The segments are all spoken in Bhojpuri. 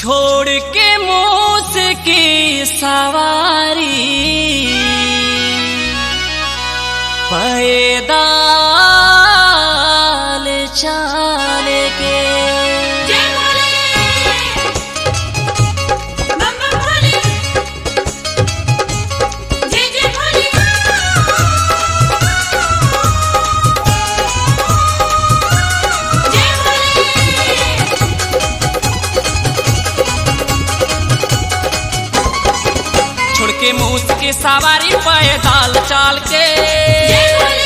छोड़ के मूस की सवारी पैदाल चाल के जय भोले बम बम भोले जय जय भोले जय भोले छोड़ के मूस की सवारी पैदाल चाल के जय भोले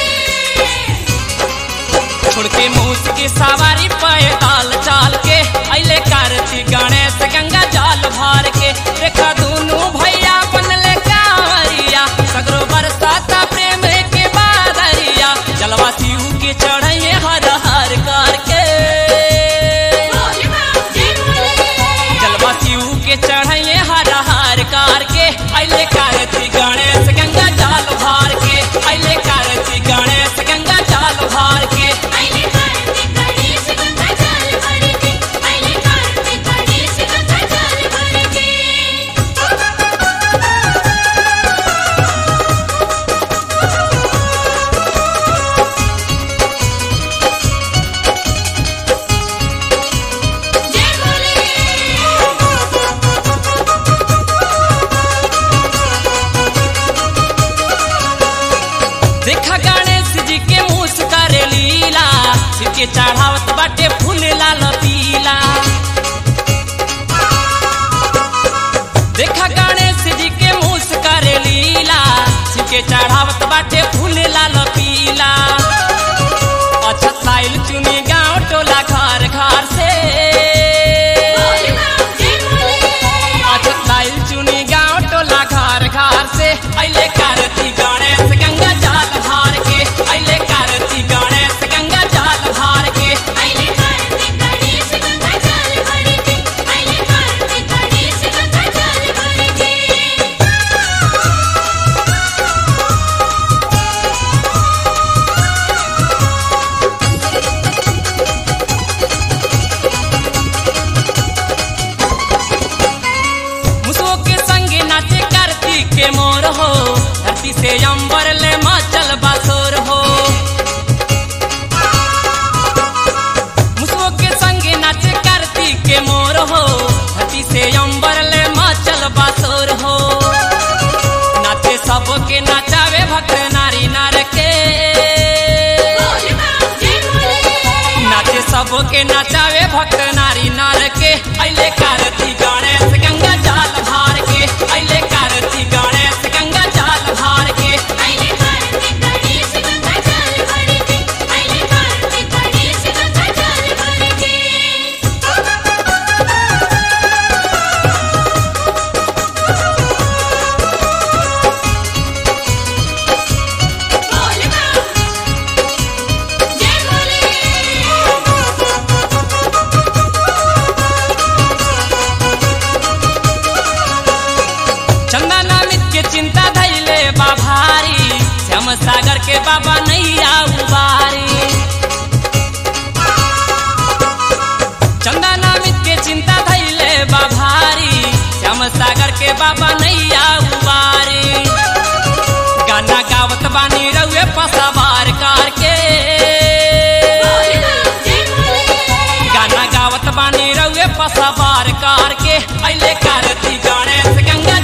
छोड़ के मूस की सवारी पैदाल चाल के अले कार्तिक गणेश गंगा जल भर के देखा दोनों भैया बनले कांवरिया सगरो बरसाता प्रेम के बादरिया जलवा शिव के चढ़े हर हर करके भोले बाबा जय भोले जलवा शिव के चढ़े हर हर करके अले कार्तिक गणेश गंगा जल भर के अले कार्तिक गणेश गंगा जल भर के आइले कार्तिक गणेश गंगा जल भर के आइले कार्तिक गणेश गंगा जल भर के जय भोले देखा गणेश जी के मूस करे लीला शिव के चढ़ावत बाटे फूल लाल पीला देखा गणेश जी के मूस करे लीला शिव के चढ़ावत बाटे फूल लाल पीला अच्छा साइल चुनी गांव टोला घर घर से भोले बाबा जय भोले अच्छा साइल चुनी गांव टोला घर घर से अले कार्तिक गणेश गंगा जल भार के अले कार्तिक गणेश गंगा जल भार के आइले कार्तिक गणेश गंगा जल भर के आइले कार्तिक गणेश गंगा जल भर के मुसो के संगे नाचे कार्तिक के मोर हो धरती से अंबर ले माचल बासोर हो मुसो के संगे नाचे कार्तिक के मोर हो धरती से अंबर ले माचल बासोर हो नाचे सबके नचावे भक्त नारी नार के भोले बाबा जय भोले नाचे सबके नचावे भक्त नारी नार के अले कार्तिक गणेश गंगा जल भार के अले कार्तिक गणेश गंगा जल भार के आइले कार्तिक गणेश गंगा जल भर के आइले कार्तिक गणेश गंगा जल भर के भोले बाबा जय भोले चंदा नामित के चिंता धैले बा भारी श्याम सागर के बाबा नैया उबारी चंदा नामित के चिंता धैले बा भारी श्याम सागर के बाबा नैया उबारी गाना गावत बानी रउए पसवार कार के भोले बाबा जय भोले गाना गावत बानी रउए पसवार कार के अले कार्तिक गणेश गंगा